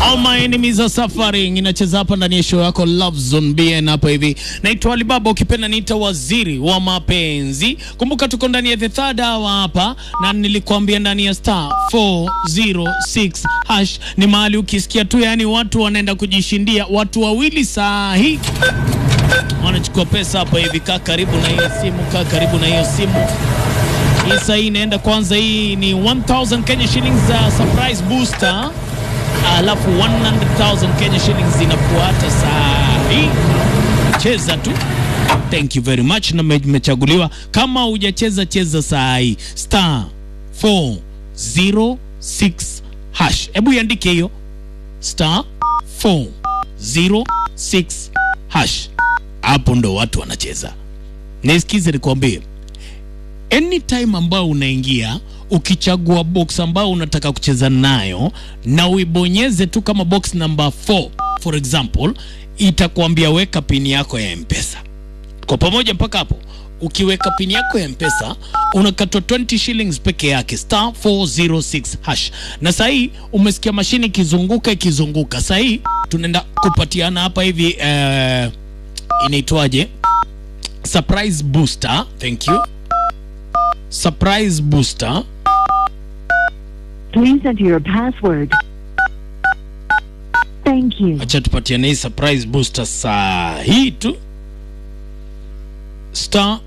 All my enemies are suffering inacheza hapa ndani ya show yako Love Zone BN hapa hivi. Naitwa Alibaba, ukipenda niita waziri wa mapenzi. Kumbuka tuko ndani ya the third hour hapa, na nilikwambia ndani ya star 406 hash ni mahali ukisikia tu, yani watu wanaenda kujishindia, watu wawili saa hii wanachukua pesa hapa hivi. Kaa karibu na hiyo simu, kaa karibu na hiyo simu. Hii saa hii inaenda kwanza, hii ni 1000 Kenya shillings za surprise booster alafu 100,000 Kenya shillings zinafuata saa hii. Cheza tu. Thank you very much, na mechaguliwa. Kama hujacheza cheza saa hii star 406 hash. Hebu iandike hiyo star 406 hash, hapo ndo watu wanacheza. Nisikize nikwambie, anytime ambao unaingia ukichagua box ambao unataka kucheza nayo na uibonyeze tu kama box number 4 for example, itakuambia weka pini yako ya mpesa. Kwa pamoja mpaka hapo, ukiweka pini yako ya mpesa unakatwa 20 shillings peke yake, star 406 hash. Na saa hii umesikia mashine ikizunguka ikizunguka. Saa hii tunaenda kupatiana hapa hivi eh, inaitwaje? Surprise booster. Thank you. Surprise booster. Please enter your password. Thank you. Acha tupatiane hii surprise booster saa hii tu, star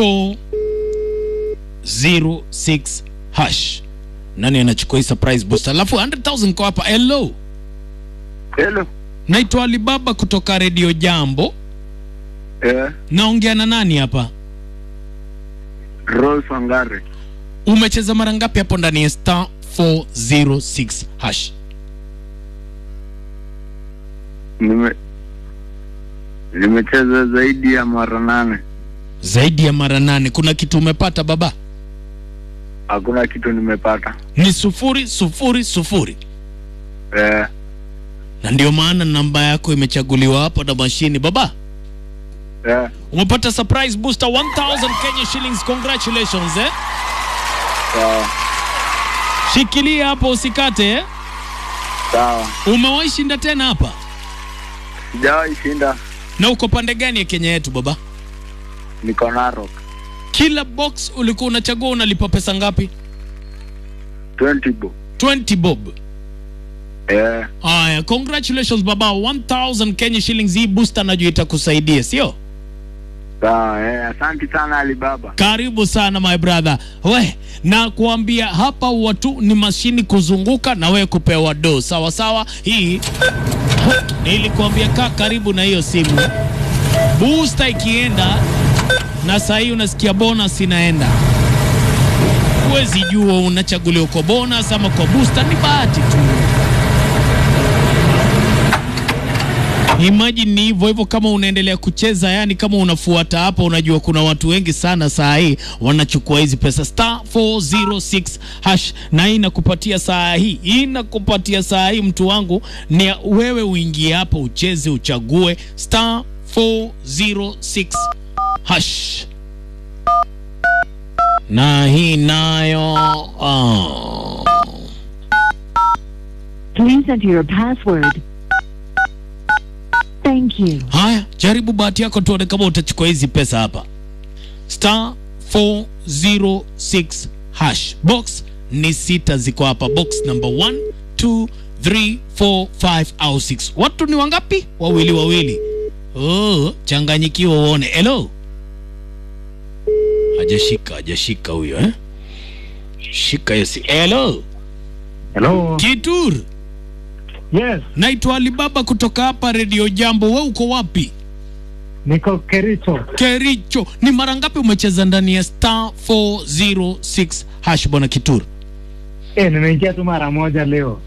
406 hash. Nani anachukua hii surprise booster? Alafu 100,000 kwa hapa. Hello, Hello. naitwa Alibaba kutoka Radio Jambo. Eh, Naongea na nani hapa? Rose Wangare. Umecheza mara ngapi hapo ndani ya star 406 hash? Nime nimecheza zaidi ya mara nane. Zaidi ya mara nane. Kuna kitu umepata baba? Hakuna kitu nimepata. Ni sufuri sufuri sufuri. Eh, na ndio maana namba yako imechaguliwa hapa na mashini baba. eh, Umepata surprise booster 1000 Kenya shillings. Congratulations eh. sawa, Shikilia hapo usikate eh. sawa. Umewahi shinda tena hapa? Sijawahi shinda. Na uko pande gani ya Kenya yetu baba? Niko Narok. Kila box ulikuwa unachagua unalipa pesa ngapi? 20 bo. 20 bob. Eh, Aya, congratulations baba, 1000 Kenya shillings. Hii booster najua itakusaidia, sio? sawa. Eh, asante sana Alibaba. Karibu sana my brother. We, na kuambia hapa watu ni mashini kuzunguka na we kupewa do. Sawa sawa. Hii nilikuambia kaa karibu na hiyo simu. Booster ikienda na saa hii unasikia bonus inaenda. Huwezi jua unachaguliwa kwa bonus ama kwa booster, ni bahati tu. Imagine ni hivyo hivyo, kama unaendelea kucheza, yani kama unafuata hapa, unajua kuna watu wengi sana saa hii wanachukua hizi pesa star 406 hash, na hii inakupatia saa hii, hii inakupatia saa hii, mtu wangu, ni wewe uingie hapo ucheze, uchague star 406 hash, na hii nayo oh. Please enter your password. Thank you. Haya, jaribu bahati yako tuone kama utachukua hizi pesa hapa. Star 406 hash. Box ni sita ziko hapa. Box number 1, 2, 3, 4, 5 au 6. Watu ni wangapi? Wawili wawili. Oh, changanyikiwa uone. Hello. Hajashika, hajashika huyo eh? Shika hiyo si. Hello. Hello. Kitur. Yes, Naitwa Alibaba kutoka hapa Radio Jambo. Wewe uko wapi? niko Kericho. Kericho, ni mara ngapi umecheza ndani ya star 406 hash bwana Kituru? Eh, nimeingia tu mara moja leo.